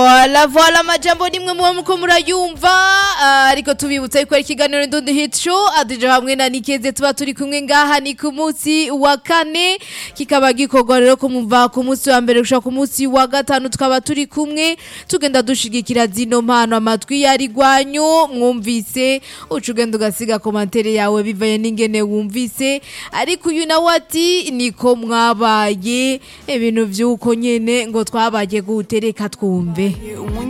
Voila voila amajambo nimwe muba muko murayumva ah, ariko tubibutsa yuko ari ikiganiro Ndundi Hit Show adije hamwe na Nikeze tuba turi kumwe ngaha ni ku munsi wa kane kikaba gikorwa rero kumva ku munsi wa mbere gushaka ku munsi wa gatanu tukaba turi kumwe tugenda dushigikira zino mpano amatwi yari gwanyu mwumvise uca ugenda ugasiga komantere yawe bivaye n'ingene wumvise ariko uyu nawe ati niko mwabaye ibintu vy'uko nyene ngo twabaye gutereka twumve